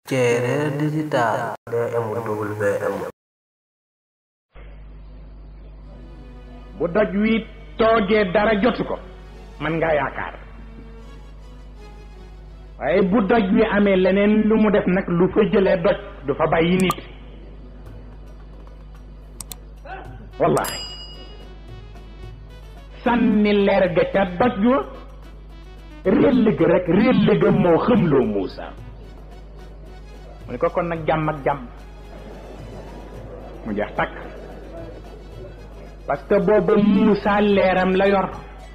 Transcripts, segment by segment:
Ceereer digital DMWM bu doj wi toogee dara jotu ko man ngaa yaakaar waaye bu doj wi amee leneen lu mu def nag lu fa jëlee doj du fa bàyyi nit wallahi sànni leer ga ca doj wa réll ga rek réll ga moo xëmloo Muusa mu ne ko kon nag jàmm ak jàmm mu jeex takk parce que booba Muusa leeram la yor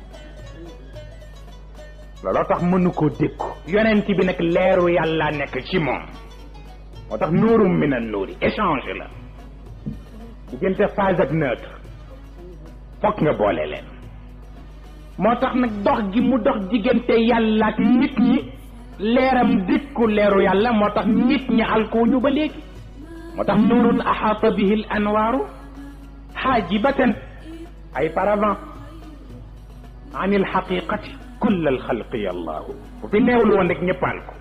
looloo tax mënu koo dékku yonent bi nag leeru yàlla nekk ci moom moo tax nuurum min an nuuri échange la diggante phase ak neutre fokk nga boole leen moo tax nag dox gi mu dox diggante yàlla ak nit ñi leeram dikku leeru yàlla moo tax nit ñi alkuuñu ba léegi moo tax nuurun axaata bihi l anwaaru xaajibatan ay paravent an il xaqiqati kull al xalqi allahu bu fi neewul woon rek ñëppal ko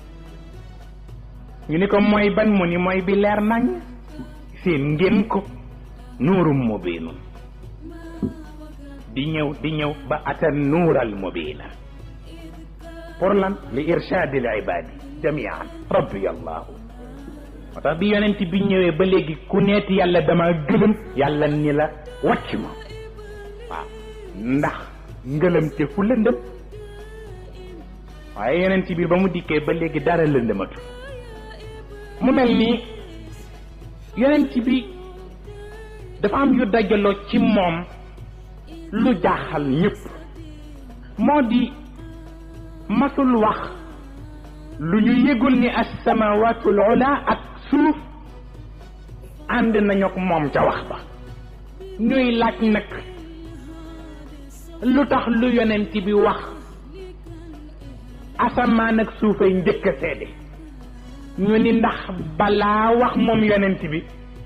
ñu ni ko mooy ban mu ni mooy bi leer nañ seen ngeen ko nuurum mubinun di ñëw di ñëw ba ata nuural mubina pour lan li irshadi l ibadi jamian rabbi allahu moo tax bi yonent bi ñëwee ba léegi ku neeti yàlla dama gëlëm yàlla ni la wàcc ma waaw ndax ngëlëm te fu lëndëm waaye yonent bi ba mu dikkee ba léegi dara lëndëmatu mu mel nii yonent bi dafa am yu dajaloo ci moom lu jaaxal ñëpp moo di masul wax lu ñu yëgul ni assamawaatul ula ak suuf ànd nañu ak moom ca wax ba ñuy laaj nag lu tax lu yonent bi wax asamaan ak suufay njëkk a seede ñu ni ndax balaa wax moom yonent bi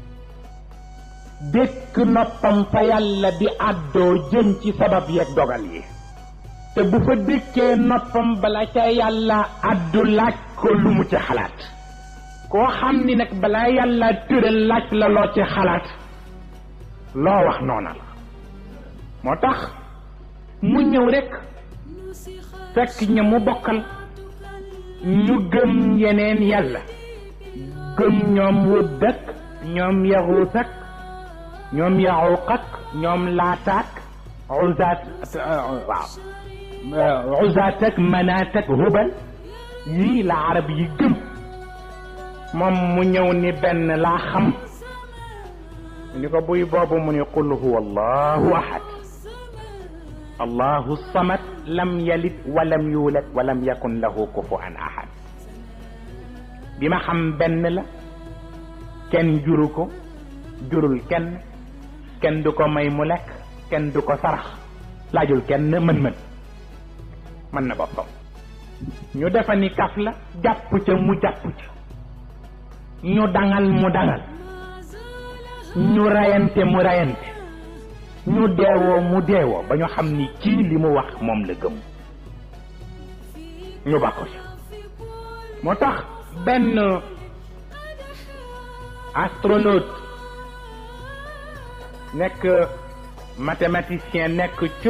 dëkk noppam fa yàlla di àddoo jëm ci sabab yeeg dogal yi te bu fa dëkkee noppam bala ca yàlla àddu laaj ko lu mu ci xalaat koo xam ni nag balaa yàlla tëral laaj la loo ci xalaat loo wax noona la moo tax mu ñëw rek fekk ña mu bokkal ñu gëm yeneen yàlla gëm ñoom wudd ak ñoom yaxuut ak ñoom yaxuuq ak ñoom laataak uzaat waaw uzaat ak manaat ak hubal yii la arab yi gëm moom mu ñëw ni benn laa xam ni ko buy boobu mu ni qul huwa allahu ahad allahu samad lam yalid walam yuulad walam yakun lahu kufuwan ahad bi ma xam benn la kenn juru ko jurul kenn kenn du ko may mu lekk kenn du ko sarax laajul kenn mën-mën mën na boppam ñu defa ni kaf la jàpp ca mu jàpp ca ñu dangal mu dangal ñu rayante mu rayante ñu deewoo mu deewoo ba ñu xam ni kii li mu wax moom la gëm ñu ba ko ci moo tax benn astronaute nekk mathématicien nekk ca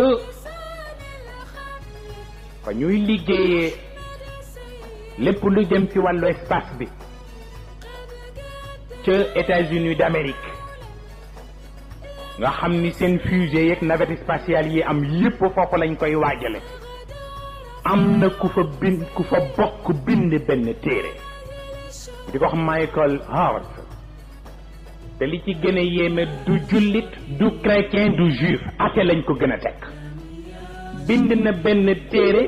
fa ñuy liggéeyee lépp lu jëm ci wàllu espace bi ca États-Unis d'Amérique nga xam ni seen fusée yeeg navette spatiale yi am yépp foofu lañ koy waajale am na ku fa bind ku fa bokk bind benn téere di ko wax Michael Howard te li ci gën a yéeme du jullit du chrétien du juif ate lañ ko gën a teg bind na benn téere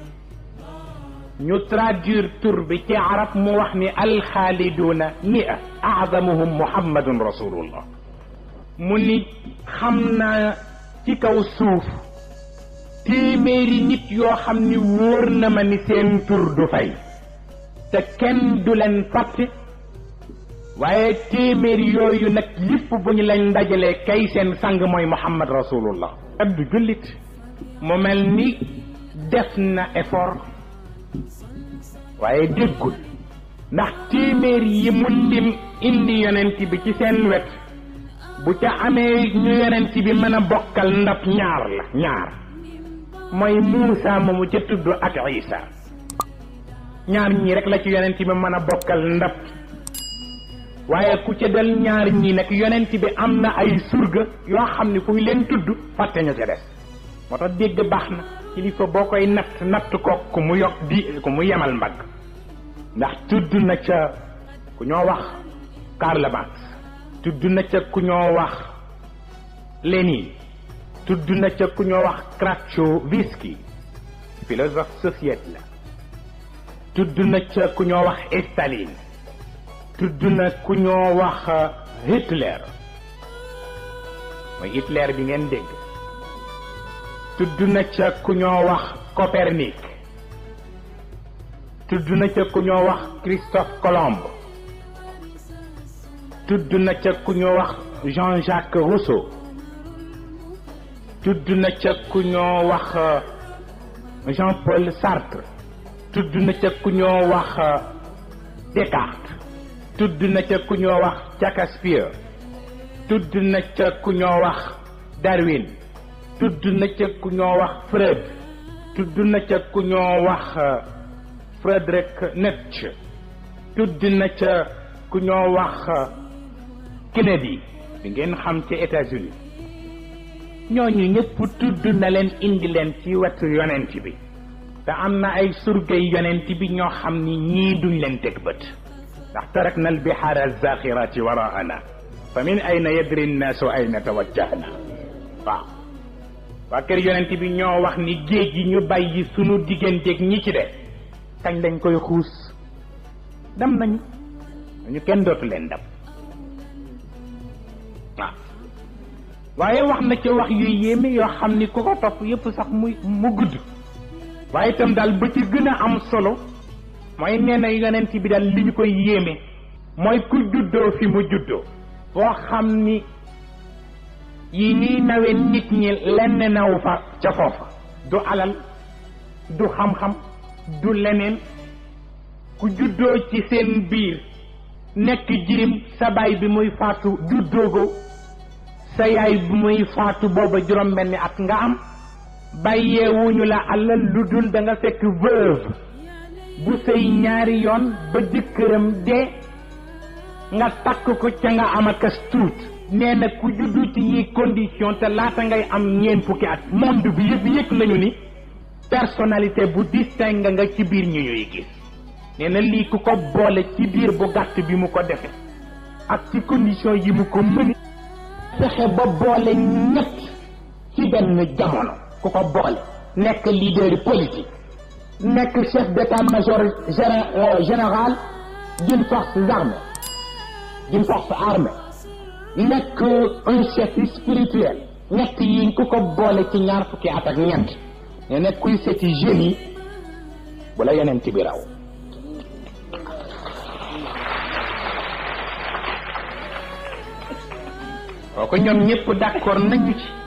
ñu traduire tur bi ci arab mu wax ni alxaaliduuna mia azamuhum muhammadun rasulullah mu ni xam naa ci kaw suuf téeméeri nit yoo xam ni wóor na ma ni seen tur du fay te kenn du leen fàtte waaye téeméeri yooyu nag yëpp bu ñu leen ndajalee kay seen sang mooy muhammad rasulullah ak du jullit mu mel ni def na effort waaye déggul ndax téeméer yi mu lim indi yonent bi ci seen wet bu ca amee ñu yonent bi mën a bokkal ndab ñaar la ñaar mooy Muusa moomu ca tudd ak Isa ñaar ñii rek la ci yonent bi mën a bokkal ndab waaye ku ca del ñaar ñii nag yonent bi am na ay surga yoo xam ni kuy leen tudd fàtte ñu ca des moo tax dégg baax na kilifa boo koy natt natt ko ku mu yokk di ku mu yemal mbagg ndax tudd na ca ku ñoo wax Karl Marx tudd na ca ku ñoo wax Lénine tudd na ca ku ñoo wax Kratchowski philosophe soviète la tudd na ca ku ñoo wax Staline tudd na ku ñoo wax Hitler mooy Hitler bi ngeen dégg tudd na ca ku ñoo wax Copernic tudd na ca ku ñoo wax Christophe Colomb tudd na ca ku ñoo wax Jean-Jacques Rousseau tudd na ca ku ñoo wax Jean-Paul Sartre tudd na ca ku ñoo wax Descartes tudd na ca ku ñoo wax Shakespeare tudd na ca ku ñoo wax Darwin tudd na ca ku ñoo wax Freud tudd na ca ku ñoo wax Friedrich Nietzsche tudd na ca ku ñoo wax Kennedy bi ngeen xam ci États-Unis ñooñu ñëpp tudd na leen indi leen ci wetu yonent bi te am na ay surgay yonent bi ñoo xam ni ñii duñ leen teg bët ndax tarakna albihaara alzaxirati waraana fa min ayna yadri nnaasu ayna tawajjahna waaw waa kër yonent bi ñoo wax ni géej gi ñu bàyyi sunu digganteeg ñi ci de kañ lañ koy xuus dem nañu ñu kenn dootu leen dem waaw waaye wax na ca wax yu yéeme yoo xam ni ku ko topp yépp sax muy mu gudd waaye itam daal ba ci gën a am solo mooy nee na yonent bi daal li ñu koy yéeme mooy ku juddoo fi mu juddoo boo xam ni yi ñuy nawe nit ñi lenn naw fa ca foofa du alal du xam-xam du leneen ku juddoo ci seen biir nekk jirim sa baay bi muy faatu juddoogo sa yaay bi muy faatu booba juróom benni at nga am bàyyeewuñu la alal lu dul da nga fekk veuve bu sëy ñaari yoon ba jëkkëram dee nga takk ko ca nga am akas tuut nee na ku juddu ci yi condition te laata ngay am ñeent fukki at monde bi yëpp yëg nañu ni personnalité bu distingue nga ci biir ñu ñuy gis nee na lii ku ko boole ci biir bu gàtt bi mu ko defe ak ci condition yi mu ko mëni fexe ba boole ñett ci benn jamono ku ko boole nekk leader politique nekk chef d'état-major général d'une force armée d'une force armée nekk un chef spirituel ñett yi ku ko boole ci ñaar fukki at ak ñeent ne nekk kuy seeti jeunes yi bu la yeneen ci bi raw kooku ñoom ñëpp d'accord nañu ci